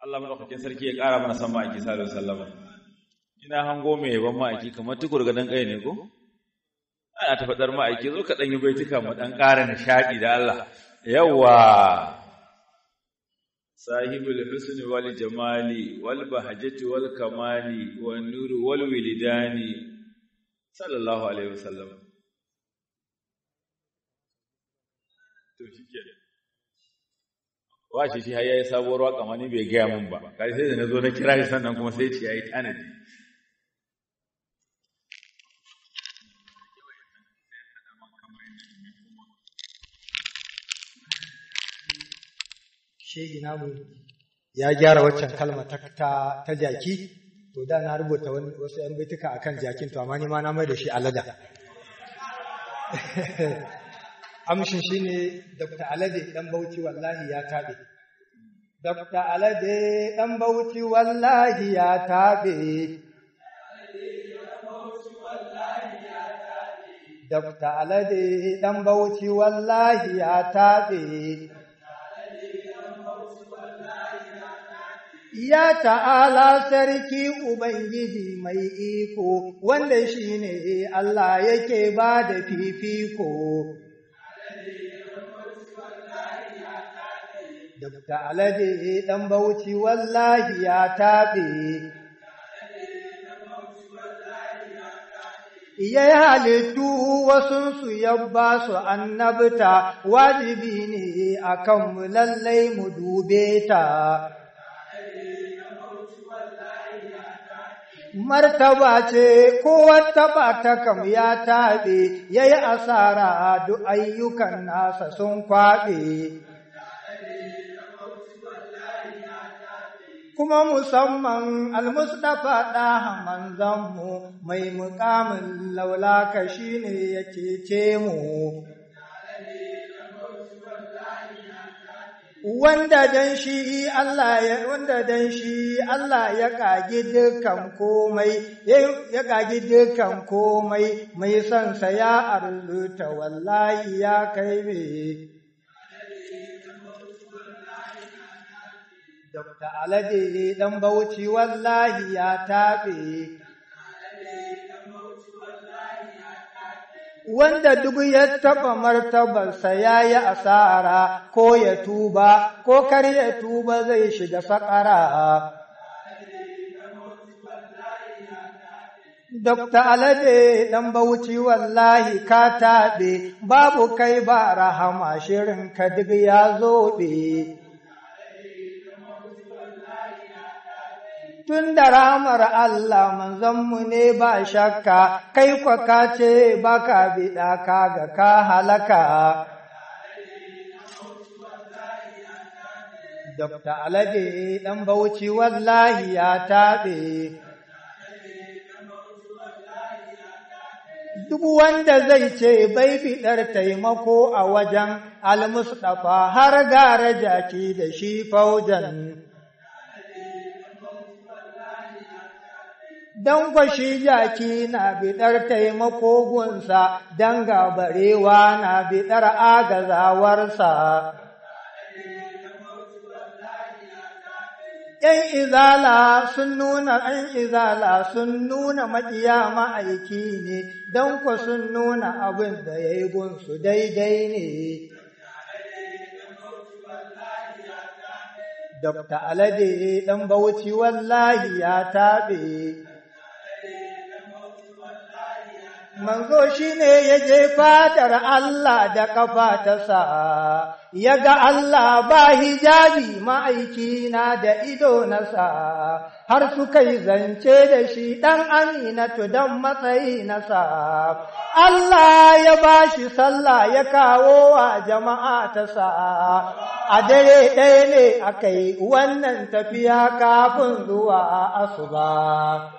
Allah madaukakin sarki ya ƙara mana san ma'aiki sallallahu alaihi wasallam ina hango mai yaban ma'aiki kamar tukur ga dan kai ne ko ana ta fadar ma'aiki zo ka dan yi baituka mu dan ƙara nishadi da Allah yawa sahibul husni wal jamali wal bahjati wal kamali wan nuri wal wilidani sallallahu alaihi wasallam to shikenan washe shi har yayi sabuwar waka ma ni bai gaya min ba kai sai da nazo na kira shi sannan kuma sai ce yayi tanadi shegi namu ya gyara waccan kalma ta ta, ta jaki to da na rubuta wani wasu yan baituka akan jakin to amma ni ma na mai da shi alada amshin shine Dr. Alade dan Bauchi wallahi ya tabe Dr. Alade dan Bauchi wallahi ya tabe Dr. Alade dan Bauchi wallahi ya tabe Ya ta'ala sarki Ubangiji mai iko, wanda shi ne Allah yake ba da fifiko. Dabta alade ɗan bauchi wallahi ya taɓe. Ya yi halittu wasunsu ya ba su annabta, wajibi ne a kanmu lallai mu dube ta. martaba ce ko wata ta kam ya taɓe ya yi asara duk ayyukan nasa sun kwaɓe. Kuma musamman almustapha ɗaha manzanmu mai mukamin laulaka shi ne ya cece mu. wanda dan shi Allah ya wanda dan shi Allah ya kagi dukan komai ya kagi dukan komai mai son sa ya arzuta wallahi ya kai me Dr. Alade dan Bauchi wallahi ya tabe wanda duk ya taɓa martabarsa ya yi asara ko ya tuba ko kar ya tuba zai shiga saƙara. Dokta Alade ɗan Bauchi wallahi ka taɓe, babu kai ba rahama shirin ka duk ya zoɓe. tun da ramar Allah manzanmu ne ba shakka, kai kwa ka ce ba ka biɗa ka ga ka halaka. Dokta Alade ɗan Bauchi wallahi ya taɓe. Duk wanda zai ce bai fiɗar taimako a wajen almustafa har gara jaki da shi faujan. don kwashi jaki na biɗar taimako gunsa, don gabarewa na biɗar agazawarsa. ‘Yan izala sun nuna ‘yan izala sun nuna maƙiya ma'aiki ne, don ku sun nuna abin da ya yi gunsu daidai ne. Dokta Alade ɗan Bauchi wallahi ya taɓe. manzo shi ne ya je fadar Allah da ƙafa ta sa, ya ga Allah ba hijabi ma'aiki na da ido na sa, har suka yi zance da shi ɗan aminatu don matsayi na sa. Allah ya ba shi sallah ya kawo wa jama'a ta sa, a dare ɗaya ne aka yi wannan tafiya kafin zuwa asuba.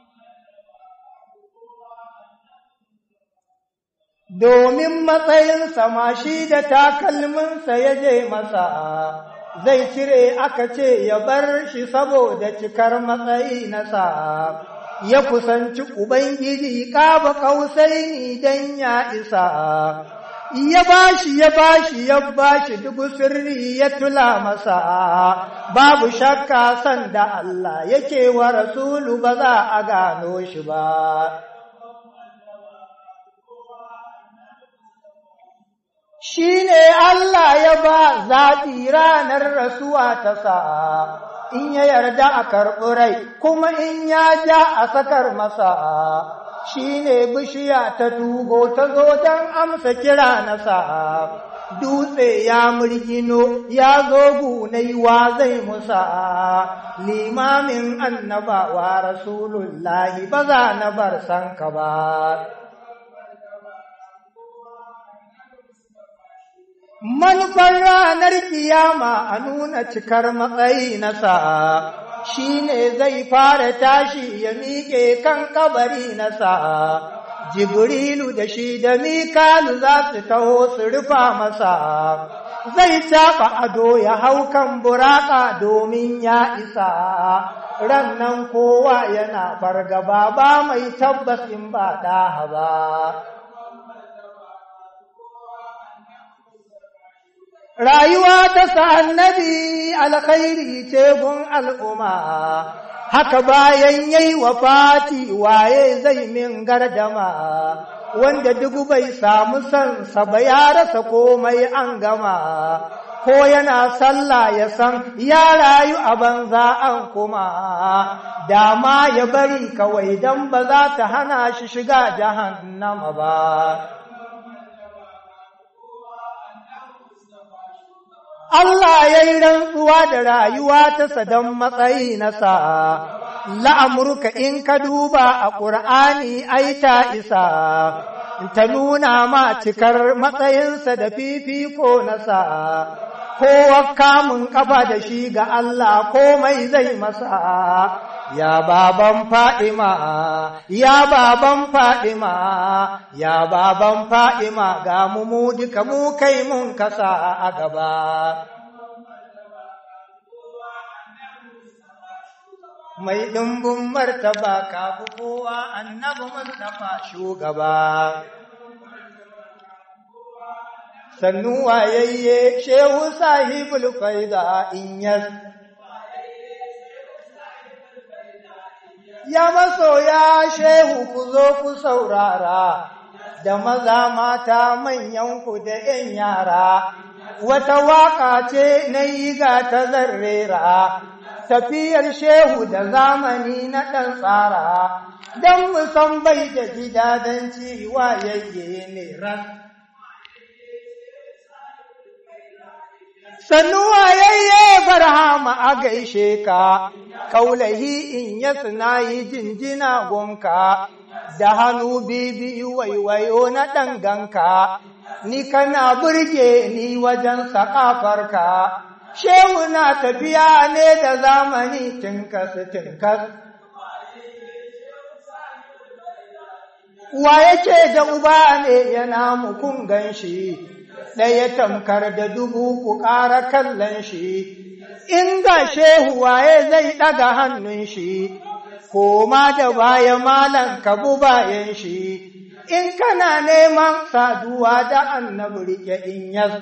domin matsayinsa ma shi da takalminsa ya je masa, zai cire aka ce ya bar shi saboda cikar matsayi nasa, ya kusanci Ubangiji ƙaba ƙausaini don ya isa, ya bashi ya bashi ya bashi dubu sirri ya tula masa babu shakka san da Allah yake wa rasulu ba za a gano shi ba shi ne Allah ya ba zaɓi ranar rasuwa ta sa'a in ya yarda a karɓi rai kuma in ya ja a sakar masa shi ne bishiya ta tugo ta zo don amsa kira na sa'a dutse ya murgino ya zo gunai wa zai musa limamin annabawa rasulullahi ba za na bar sanka ba manufar ranar kiyama a nuna cikar matsayi na sa'a shi ne zai fara tashi ya miƙe kan kabari na sa'a jibrilu da shi da mikalu za su taho su rufa masa zai taɓa ado ya hau kan buraka domin ya isa rannan kowa yana fargaba ba mai tabbas in ba ɗaha ba rayuwa ta sa annabi alkhairi ce gun al'umma haka bayan yayi wafati waye zai min gardama wanda duk bai samu san sa ba ya rasa komai an gama ko yana sallah ya san ya rayu a banza an kuma dama ya bari kawai dan ba za ta hana shi shiga jahannama ba Allah ya yi rantsuwa da rayuwa ta sadan matsayi na sa'a, la'amurka in ka duba a ƙur'ani ai ta isa, ta nuna ma cikar matsayinsa da fifiko na sa'a, kowa kamun ƙafa da shi ga Allah komai zai masa. Ya baban fa'ima, ya baban fa'ima, ya baban fa'ima ga mu mu duka mu kai mun kasa a gaba. Mai ɗumbin martaba kafu kowa annabi Mustapha shugaba. Sannu wayayye shehu sahibul faida in yas. ya masoya shehu ku zo ku saurara, da maza mata manyanku da ’yan yara, wata waƙa ce na yi ga ta zarrera, tafiyar shehu da zamani na ɗan tsara, don musan bai da gidadanci wayayye ne ran. sannu wayayye barhama a gaishe ka, kaulahi in ya yi jinjina gunka, da hannu bibi waiwayo na ɗanganka, ni kana burge ni wajen saƙafarka, shehu na tafiya ne da zamani tinkas tinkas. Wa yake da uba ne yana mukun gan shi, ɗaya tamkar da dubu ku ƙara kallon shi, in ga shehu waye zai ɗaga hannun shi, koma da baya malan kabu bayan shi, in kana neman saduwa da annabi rike in yas.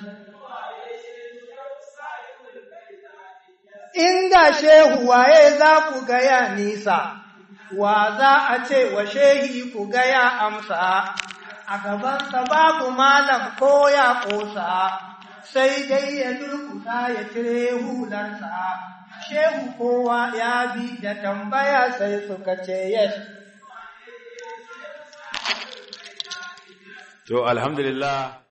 In ga shehu waye za ku gaya nisa, wa za a ce wa shehi ku gaya amsa. a gabansa babu malam ko ya ƙosa, sai dai ya durkusa ya cire hularsa, shehu kowa ya bi da tambaya sai suka ce yes. To, alhamdulillah.